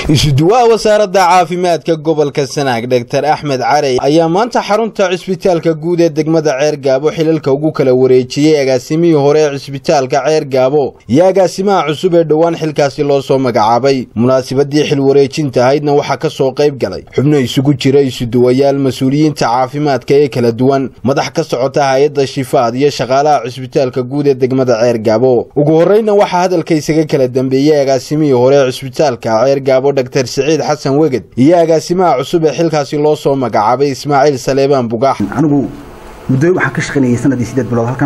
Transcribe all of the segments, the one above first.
isuduwaha wasaaradda caafimaadka gobolka sanaag dhaktar axmed carey ayaa maanta xarunta cisbitaalka guud ee degmada ceer gaabo xilalka ugu kala wareejiyey agaasimihii hore ee cisbitaalka ceer gaabo iyo agaasimaha cusub ee dhowaan xilkaasi loo soo magacaabay munaasabadii xil wareejinta ahaydna waxaa ka soo qayb galay xubno isugu jira isuduwayaal mas-uuliyiinta caafimaadka ee kala duwan madax ka socota hay-adda shifaad iyo shaqaalaha cisbitaalka guud ee degmada ceer gaabo ugu horreyna waxaa hadalka isaga kala dambeeyey agaasimihii hore ee cisbitaalka ceer gaabo dhaktar siciid xasan weged iyo agaasimaha cusub ee xilkaasi loo soo magacaabay ismaaciil saleebaan bugaax anigu muddo waxaan ka shaqaynayay sanadii sideed bilood halkan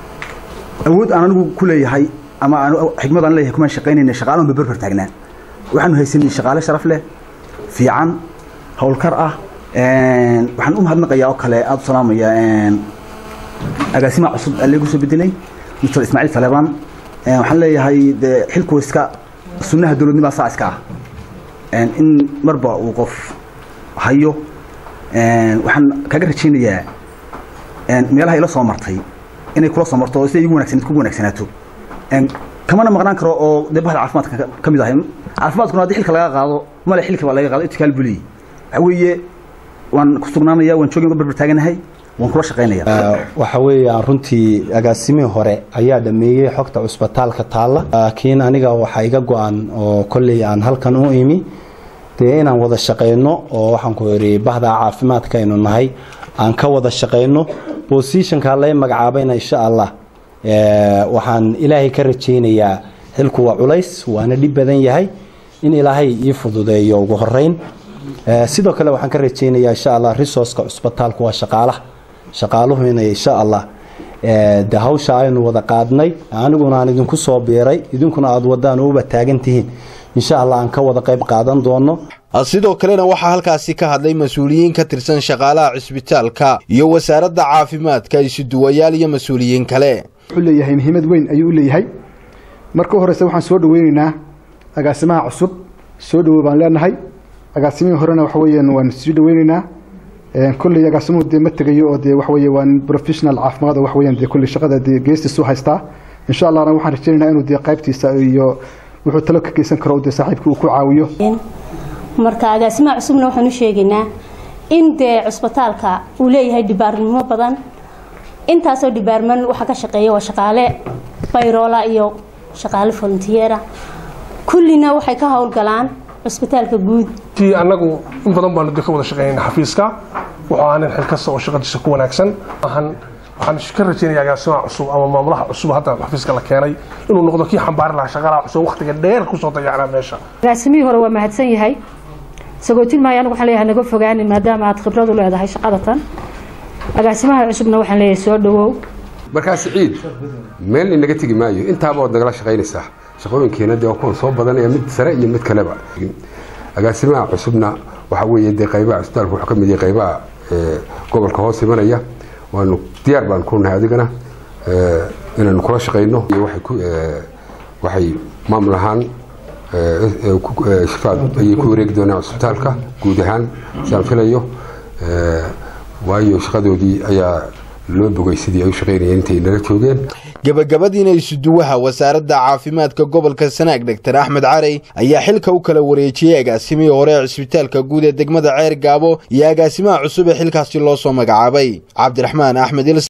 awood aan anigu ku leeyahay ama xikmad aan leeyahay kumaan shaqaynayna shaqaalan ba berber taagnaa waxaanu haysanay shaqaale sharaf leh fiican howlkar ah waxaan u mahadnaqayaa oo kale aada u salaamaya agaasimaha cusub aleegu soo bedelay mr ismaaciil saleebaan waxaan leeyahay dee xilku iska sunnaha dowladnimaa saa iska ah in marba uu qof hayo waxaan kaga rajaynayaa meelaha ila soo martay inay kula soo marto sida igu wanagsan kugu wanaagsanaato kamana maqnaan karo oo dee bahda caafimaadka ka mid ahay caafimaadkuna haddii xilka laga qaado male xilka baa laga qaado itikaal buliyi waxa weeye waan ku sugnaanaya waan joogin barbar taaganahay waan kula shaqaynaya waxa weeyaan runtii agaasimihii hore ayaa dhameeyey xogta cusbitaalka taalla laakiin aniga waxaa iga go-an oo kolley aan halkan u imi dee inaan wada shaqayno oo waxaan ku idhi bahda caafimaadka aynu nahay aan ka wada shaqayno bosishonka lay magacaabayna insha allah waxaan ilaahay ka rajaynayaa xilku waa culays waana dhib badan yahay in ilaahay ii fududeeyo ugu horeyn sidoo kale waxaan ka rajaynayaa insha allah resourceka cusbitaalku waa shaqaalaha shaqaaluhu inay insha allah de hawsha aynu wada qaadnay aniguna aan idinku soo biiray idinkuna aada wadaan uba taagan tihiin insha allah aan ka wada qayb qaadan doono sidoo kalena waxaa halkaasi ka hadlay mas-uuliyiin ka tirsan shaqaalaha cisbitaalka iyo wasaaradda caafimaadka isuduwayaal iyo mas-uuliyiin kale wuxuu leeyahay muhiimad weyn ayuu u leeyahay marka horeyse waxaan soo dhaweyneynaa agaasimaha cusub soo dhawow baan leenahay agaasimihii horena waxa weeyaan waan sii dhaweyneynaa kolley agaasimuhu dee ma tegayo oo dee waxaweye waa professional caafimaad oo waxaweyaan dee kolley shaqada dee geestiisu haystaa insha allahna waxaan rajaynaynaa inuu dee qaybtiisa iyo wuxuu talo ka geysan karo dee saaxiibkii uu ku caawiyo marka agaasimaha cusubna waxaan u sheegaynaa in dee cusbitaalka uu leeyahay dhibaarnimo badan intaasoo dhibaarman waxaa ka shaqeeya waa shaqaale bayroola iyo shaqaale volunteera kullina waxay ka howlgalaan cusbitaalka guud ti annagu in badan baanu ka wada shaqeynayna xafiiska wuxuu ahaa nin xil kasta oo shaqadiisa ku wanaagsan waxaan ka rajaynaya agaasimaha cusub ama maamulaha cusub hadda xafiiska la keenay inuu noqdo kii xambaari lahaa shaqaalaha cusub waqtiga dheer kusoo dayacnaa meesha agaasimihii hore waa mahadsan yahay isagoo tilmaaya anigu waxaan leeyahay naga fogaanin maadaama aad khibrad u leedahay shaqadatan agaasimaha cusubna waxaan leeyahay soo dhawow markaa siciid meel inaga tegi maayo intaaba waad nagala shaqaynaysaa shaqooyinkeena dee waa kuwan soo badanaya mid sare iyo mid kaleba agaasimaha cusubna waxaa weeye dee qaybaha cusbitaalka wuxuu ka mid yahay qaybaha gobolka hoos imanaya waanu diyaar baan ku nahay adigana inaanu kula shaqayno waxay maamul ahaan shifaad ayay ku wareegi doonaan cusbitaalka guud ahaan sidaan filayo waayo shaqadoodii ayaa loo bogay sidii ay u shaqaynayeen intay nala joogeen gabagabadiina isuduwaha wasaaradda caafimaadka gobolka sanaag dhaktar axmed carey ayaa xilka u kala wareejiyey agaasimihii hore ee cisbitaalka guud ee degmada ceer gaabo iyo agaasimaha cusub ee xilkaasi loo soo magacaabay cabdiraxmaan axmed